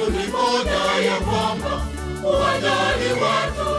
kanuni moja ya kwamba uwajali watu.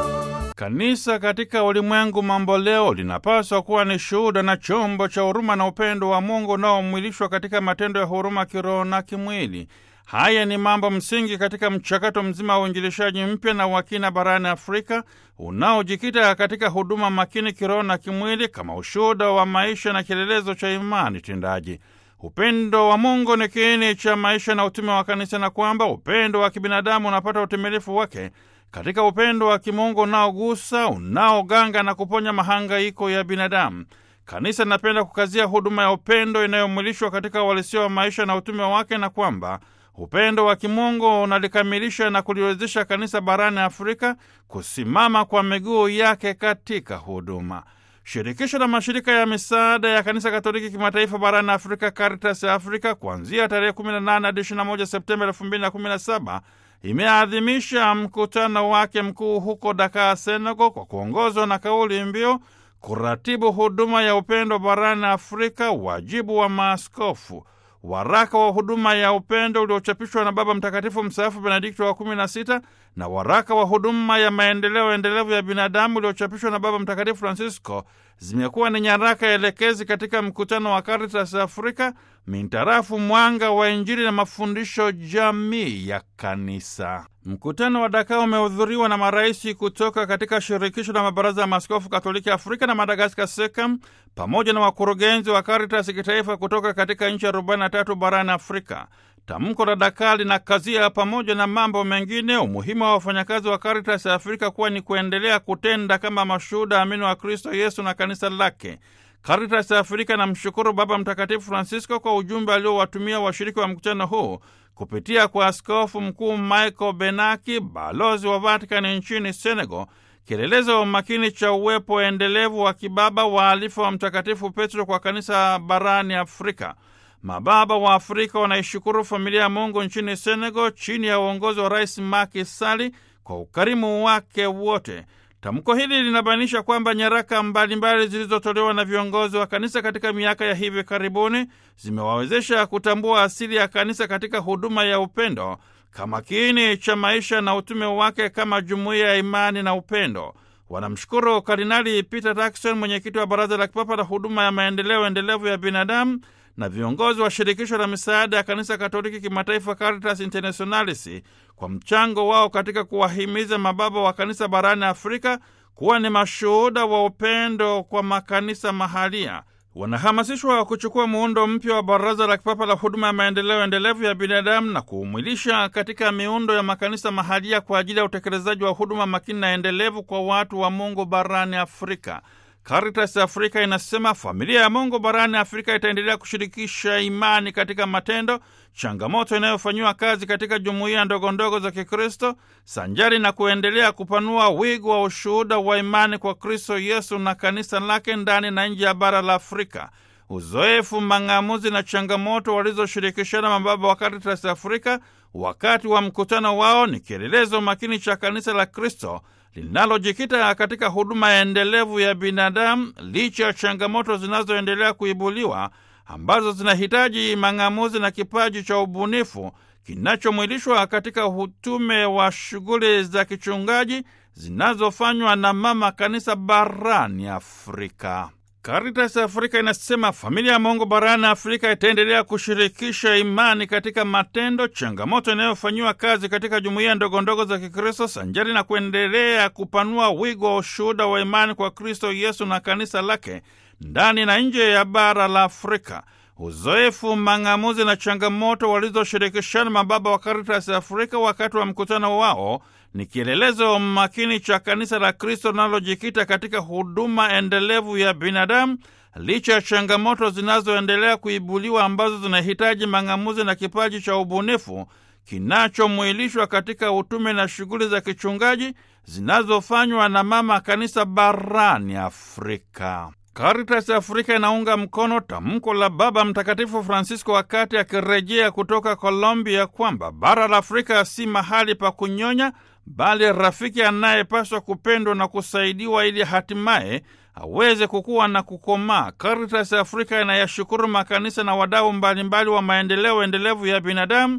Kanisa katika ulimwengu mambo leo linapaswa kuwa ni shuhuda na chombo cha huruma na upendo wa Mungu unaomwilishwa katika matendo ya huruma kiroho na kimwili. Haya ni mambo msingi katika mchakato mzima wa uinjilishaji mpya na wakina barani Afrika unaojikita katika huduma makini kiroho na kimwili kama ushuhuda wa maisha na kielelezo cha imani tendaji. Upendo wa Mungu ni kiini cha maisha na utume wa kanisa, na kwamba upendo wa kibinadamu unapata utimilifu wake katika upendo wa kimungu unaogusa, unaoganga na kuponya mahangaiko ya binadamu. Kanisa linapenda kukazia huduma ya upendo inayomwilishwa katika uhalisia wa maisha na utume wake, na kwamba upendo wa kimungu unalikamilisha na kuliwezesha kanisa barani Afrika kusimama kwa miguu yake katika huduma. Shirikisho la mashirika ya misaada ya kanisa Katoliki kimataifa barani Afrika, Caritas ya Afrika, kuanzia tarehe 18 hadi 21 Septemba 2017 imeadhimisha mkutano wake mkuu huko Dakar, Senegal, kwa kuongozwa na kauli mbiu kuratibu huduma ya upendo barani Afrika, wajibu wa maaskofu. Waraka wa huduma ya upendo uliochapishwa na Baba Mtakatifu mstaafu Benedikto wa kumi na sita na waraka wa huduma ya maendeleo endelevu ya binadamu uliochapishwa na Baba Mtakatifu Francisco zimekuwa ni nyaraka elekezi katika mkutano wa Caritas Afrika mintarafu mwanga wa Injili na mafundisho jamii ya Kanisa. Mkutano wa Dakar umehudhuriwa na marais kutoka katika shirikisho la mabaraza ya maaskofu Katoliki Afrika na Madagaskar, SEKAM, pamoja na wakurugenzi wa Caritas kitaifa kutoka katika nchi 43 barani Afrika. Tamko la Dakar linakazia pamoja na mambo mengine umuhimu wa wafanyakazi wa Caritas ya Afrika kuwa ni kuendelea kutenda kama mashuhuda amini wa Kristo Yesu na kanisa lake. Caritas ya Afrika namshukuru Baba Mtakatifu Francisco kwa ujumbe aliowatumia washiriki wa mkutano huu kupitia kwa Askofu Mkuu Michael Benaki, balozi wa Vatikani nchini Senegal, kielelezo makini cha uwepo endelevu wa kibaba waalifa wa Mtakatifu Petro kwa kanisa barani Afrika. Mababa wa Afrika wanaishukuru familia ya Mungu nchini Senegal chini ya uongozi wa Rais Macky Sall kwa ukarimu wake wote. Tamko hili linabainisha kwamba nyaraka mbalimbali zilizotolewa na viongozi wa kanisa katika miaka ya hivi karibuni zimewawezesha kutambua asili ya kanisa katika huduma ya upendo kama kiini cha maisha na utume wake kama jumuiya ya imani na upendo. Wanamshukuru Kardinali Peter Turkson, mwenyekiti wa Baraza la Kipapa la Huduma ya Maendeleo Endelevu ya Binadamu, na viongozi wa shirikisho la misaada ya kanisa Katoliki kimataifa Caritas Internationalis kwa mchango wao katika kuwahimiza mababa wa kanisa barani Afrika kuwa ni mashuhuda wa upendo kwa makanisa mahalia. Wanahamasishwa kuchukua muundo mpya wa Baraza la Kipapa la Huduma ya Maendeleo Endelevu ya Binadamu na kuumwilisha katika miundo ya makanisa mahalia kwa ajili ya utekelezaji wa huduma makini na endelevu kwa watu wa Mungu barani Afrika. Caritas Afrika inasema familia ya Mungu barani Afrika itaendelea kushirikisha imani katika matendo, changamoto inayofanyiwa kazi katika jumuiya ndogo ndogo za Kikristo, sanjari na kuendelea kupanua wigo wa ushuhuda wa imani kwa Kristo Yesu na kanisa lake ndani na nje ya bara la Afrika. Uzoefu, mang'amuzi na changamoto walizoshirikishana mababa wa Caritas Afrika wakati wa mkutano wao ni kielelezo makini cha kanisa la Kristo linalojikita katika huduma endelevu ya binadamu licha ya changamoto zinazoendelea kuibuliwa ambazo zinahitaji mang'amuzi na kipaji cha ubunifu kinachomwilishwa katika utume wa shughuli za kichungaji zinazofanywa na mama kanisa barani Afrika. Caritas Afrika inasema familia ya Mungu barani Afrika itaendelea kushirikisha imani katika matendo, changamoto inayofanyiwa kazi katika jumuiya ndogondogo za Kikristo, sanjari na kuendelea kupanua wigo wa ushuhuda wa imani kwa Kristo Yesu na kanisa lake ndani na nje ya bara la Afrika. Uzoefu, mang'amuzi na changamoto walizoshirikishana mababa wa Caritas Afrika wakati wa mkutano wao ni kielelezo makini cha kanisa la Kristo linalojikita katika huduma endelevu ya binadamu licha ya changamoto zinazoendelea kuibuliwa ambazo zinahitaji mang'amuzi na kipaji cha ubunifu kinachomwilishwa katika utume na shughuli za kichungaji zinazofanywa na mama kanisa barani Afrika. Caritas Afrika inaunga mkono tamko la Baba Mtakatifu Francisco wakati akirejea kutoka Colombia kwamba bara la Afrika si mahali pa kunyonya, bali rafiki anayepaswa kupendwa na kusaidiwa ili hatimaye aweze kukua na kukomaa. Caritas Afrika inayashukuru makanisa na wadau mbalimbali wa maendeleo endelevu ya binadamu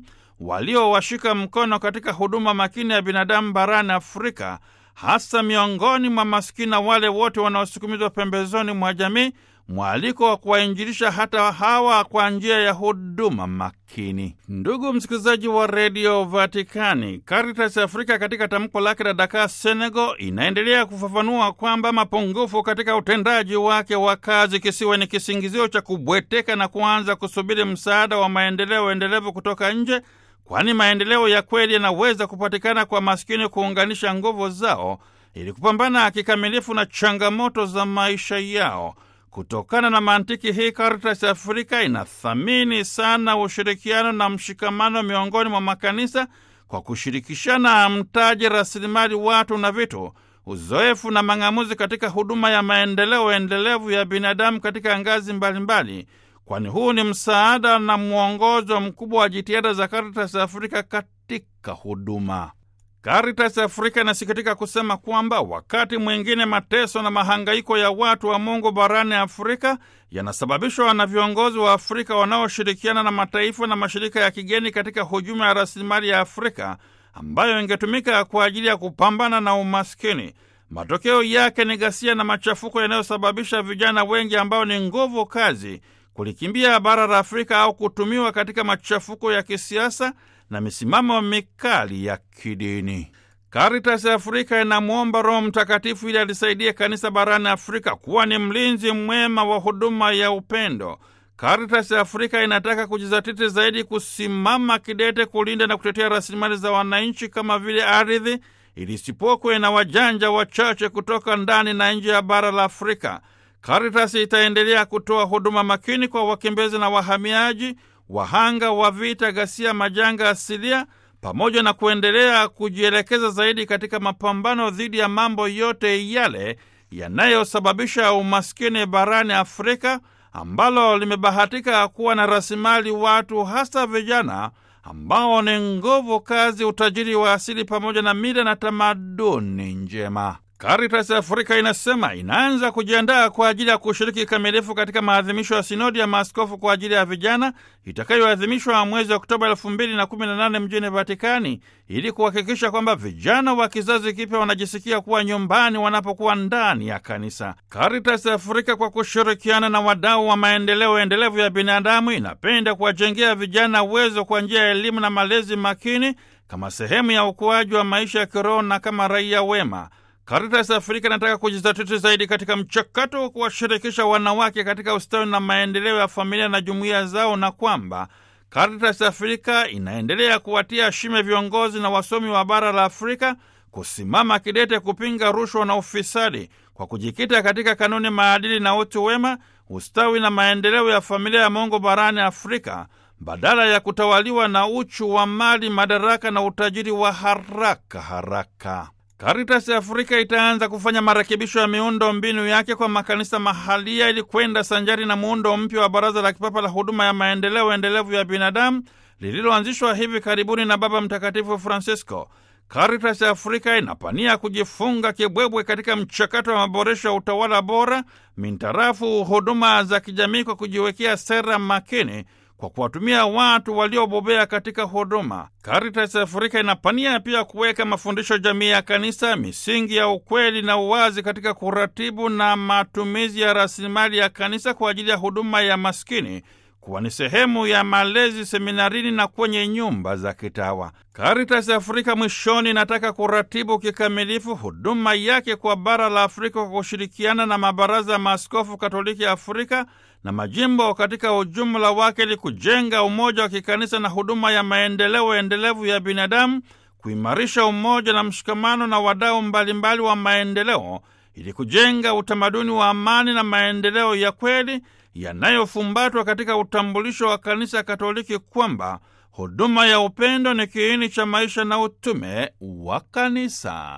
waliowashika mkono katika huduma makini ya binadamu barani Afrika, hasa miongoni mwa maskini na wale wote wanaosukumizwa pembezoni mwa jamii, mwaliko wa kuwainjilisha hata hawa kwa njia ya huduma makini. Ndugu msikilizaji wa redio Vatikani, Caritas Afrika katika tamko lake la Dakar, Senegal, inaendelea kufafanua kwamba mapungufu katika utendaji wake wa kazi kisiwe ni kisingizio cha kubweteka na kuanza kusubiri msaada wa maendeleo endelevu kutoka nje, kwani maendeleo ya kweli yanaweza kupatikana kwa maskini kuunganisha nguvu zao ili kupambana kikamilifu na changamoto za maisha yao. Kutokana na mantiki hii, Caritas Afrika inathamini sana ushirikiano na mshikamano miongoni mwa makanisa kwa kushirikishana mtaji, rasilimali watu na vitu, uzoefu na mang'amuzi katika huduma ya maendeleo endelevu ya binadamu katika ngazi mbalimbali, kwani huu ni msaada na mwongozo mkubwa wa jitihada za Caritas Afrika katika huduma. Caritas Afrika inasikitika kusema kwamba wakati mwingine mateso na mahangaiko ya watu wa Mungu barani Afrika yanasababishwa na viongozi wa Afrika wanaoshirikiana na mataifa na mashirika ya kigeni katika hujuma ya rasilimali ya Afrika ambayo ingetumika kwa ajili ya kupambana na umaskini. Matokeo yake ni ghasia na machafuko yanayosababisha vijana wengi ambao ni nguvu kazi kulikimbia bara la Afrika au kutumiwa katika machafuko ya kisiasa na misimamo mikali ya kidini. Caritas Afrika inamwomba Roho Mtakatifu ili alisaidie kanisa barani Afrika kuwa ni mlinzi mwema wa huduma ya upendo. Caritas Afrika inataka kujizatiti zaidi kusimama kidete kulinda na kutetea rasilimali za wananchi kama vile ardhi, ili isipokwe na wajanja wachache kutoka ndani na nje ya bara la Afrika. Caritas itaendelea kutoa huduma makini kwa wakimbizi na wahamiaji wahanga wa vita, ghasia, majanga asilia, pamoja na kuendelea kujielekeza zaidi katika mapambano dhidi ya mambo yote yale yanayosababisha umaskini barani Afrika, ambalo limebahatika kuwa na rasilimali watu, hasa vijana ambao ni nguvu kazi, utajiri wa asili, pamoja na mila na tamaduni njema. Caritas Afrika inasema inaanza kujiandaa kwa ajili ya kushiriki kikamilifu katika maadhimisho ya sinodi ya maaskofu kwa ajili ya vijana itakayoadhimishwa mwezi wa Oktoba elfu mbili na kumi na nane mjini Vatikani ili kuhakikisha kwamba vijana wa kizazi kipya wanajisikia kuwa nyumbani wanapokuwa ndani ya kanisa. Caritas Afrika kwa kushirikiana na wadau wa maendeleo endelevu ya binadamu inapenda kuwajengea vijana uwezo kwa njia ya elimu na malezi makini kama sehemu ya ukuaji wa maisha ya kiroho na kama raia wema. Caritas Afrika inataka kujizatiti zaidi katika mchakato wa kuwashirikisha wanawake katika ustawi na maendeleo ya familia na jumuiya zao, na kwamba Caritas Afrika inaendelea kuwatia shime viongozi na wasomi wa bara la Afrika kusimama kidete kupinga rushwa na ufisadi kwa kujikita katika kanuni, maadili na utu wema, ustawi na maendeleo ya familia ya Mungu barani Afrika badala ya kutawaliwa na uchu wa mali, madaraka na utajiri wa haraka haraka. Caritas Afrika itaanza kufanya marekebisho ya miundo mbinu yake kwa makanisa mahalia ili kwenda sanjari na muundo mpya wa Baraza la Kipapa la Huduma ya Maendeleo Endelevu ya Binadamu lililoanzishwa hivi karibuni na Baba Mtakatifu Francisco. Caritas Afrika inapania kujifunga kibwebwe katika mchakato wa maboresho ya utawala bora mintarafu huduma za kijamii kwa kujiwekea sera makini kwa kuwatumia watu waliobobea katika huduma. Caritas Afrika inapania pia kuweka mafundisho jamii ya kanisa, misingi ya ukweli na uwazi katika kuratibu na matumizi ya rasilimali ya kanisa kwa ajili ya huduma ya maskini kuwa ni sehemu ya malezi seminarini na kwenye nyumba za kitawa. Caritas Afrika mwishoni inataka kuratibu kikamilifu huduma yake kwa bara la Afrika kwa kushirikiana na mabaraza ya maaskofu Katoliki Afrika na majimbo katika ujumla wake ili kujenga umoja wa kikanisa na huduma ya maendeleo endelevu ya binadamu, kuimarisha umoja na mshikamano na wadau mbalimbali wa maendeleo ili kujenga utamaduni wa amani na maendeleo ya kweli yanayofumbatwa katika utambulisho wa kanisa Katoliki kwamba huduma ya upendo ni kiini cha maisha na utume wa kanisa.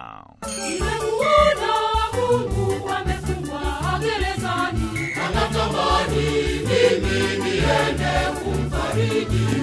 Nimemuona Mungu amefungwa gerezani, anatamani mimi niende kumfariji.